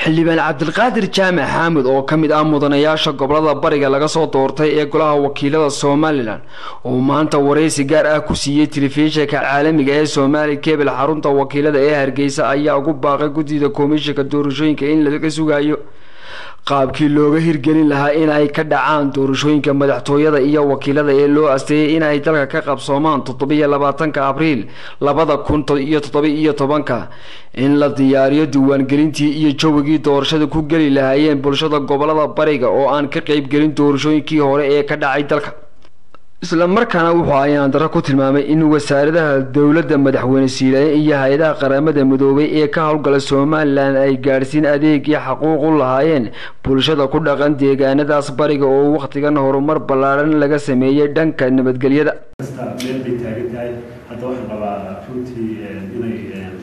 xildhibaan cabdilqaadir jaamac xaamud oo ka mid ah mudanayaasha gobolada bariga laga soo doortay ee golaha wakiilada somalilan oo maanta wareysi gaar ah ku siiyey telefishinka caalamiga ee somaali kebel xarunta wakiilada ee hargeysa ayaa ugu baaqay guddida komishinka doorashooyinka in laga sugayo qaabkii looga hirgelin lahaa in ay ka dhacaan doorashooyinka madaxtooyada iyo wakiilada ee loo asteeyay in ay dalka ka qabsoomaan toddobiyo labaatanka abriil labada kun iyo toddoba-iyo tobanka in la diyaariyo diiwaangelintii iyo jawigii doorashada ku geli lahaayeen bulshada gobolada bariga oo aan ka qeybgelin doorashooyinkii hore ee ka dhacay dalka isla markaana wuxuu ayaan darro ku tilmaamay in wasaaradaha dowladda madaxweyne siilaaye iyo hay-adaha qaramada midoobay ee ka howlgala somalilan ay gaadhsiin adeegii xaquuq u lahaayeen bulshada ku dhaqan deegaanadaas bariga oo wakhtigan horumar ballaadhan laga sameeyey dhanka nabadgelyada meel bay taagan tahay hadda waxaan qabaa runtii inay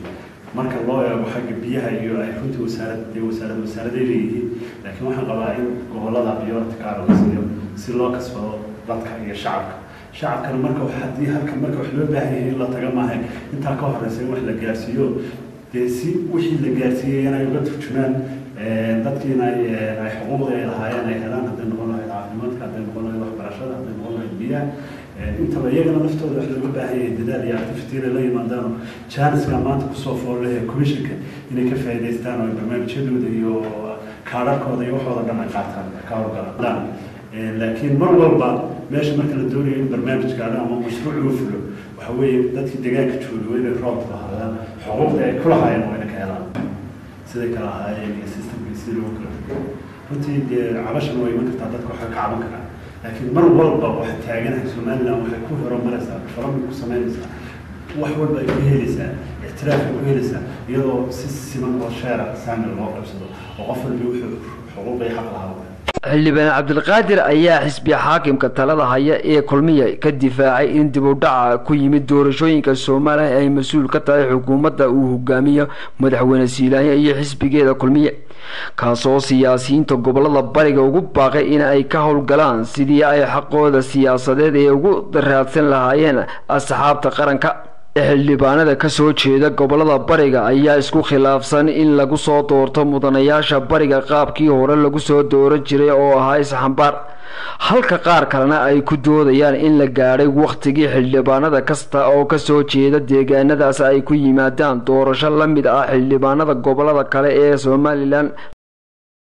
marka loo eego xagga biyaha iyo ay runtii wasaarad dee wasaarad wasaaraday leeyihiin laakiin waxaan qabaa in gobolada biyoorta kaara la siiyo si loo kasbado dadka iyo shacabka shacabkana marka haddii halka marka wax loo baahan yahay in la taga maahay intaa ka horeysa in wax la gaarsiiyo dee si wixii la gaarsiiyey inay uga turjumaan dadkiina ay xuquuqda ay lahaayeen ay helaan hadday noqon lahayd caafimaadka hadday noqon lahayd waxbarashada hadday noqon lahayd biyaha intaba iyagana laftooda wax looga baahan yahay dadaal iyo activity inay la yimaadaano janiska maanta kusoo foollehe commissionka inay ka faa'iidaystaan oo barnaamijyadooda iyo kaadharkooda iyo waxooda dhan ay qaataan ka howlgalaan laakiin mar walba meesha marka la doonayo in barnaamij gaadho ama mashruuc loo fulo waxa weeye dadkii deegaanka jooga waa inay roobka lahaadaan xuquuqda ay ku lahaayeen waa inay ka helaan siday kala ahaayeen iyo systemka sidii loogu kala dugo runtii dee cabashana waa iman kartaa dadka waxay ka caban karaan laakiin mar walba waxay taaganahay somaliland waxay ku horumaraysaa development ku samaynaysaa wax walba ay ku helaysaa ictiraaf ay ku helaysaa iyadoo si siman oo sheera saamil loo qabsado oo qof walba wuxuu xuquuq ay xaq lahaa xildhibaan cabdilqaadir ayaa xisbi xaakimka talada haya ee kulmiya ka difaacay in dib u dhaca ku yimid doorashooyinka somalilan ay mas-uul ka tahay xukuumadda uu hogaamiyo madaxweyne siilaaye iyo xisbigeeda kulmiye kaasoo siyaasiyiinta gobolada bariga ugu baaqay in ay ka howlgalaan sidii ay xaqooda siyaasadeed ee ugu raadsan lahaayeen asxaabta qaranka xildhibaanada kasoo jeeda gobolada bariga ayaa isku khilaafsan in lagu soo doorto mudanayaasha bariga qaabkii hore lagu soo dooran jiray oo ahaa isxambaar halka qaar kalena ay ku doodayaan in la gaadhay wakhtigii xildhibaanada kasta oo kasoo jeeda deegaanadaas ay ku yimaadaan doorasho la mid ah xildhibaanada gobolada kale ee somalilan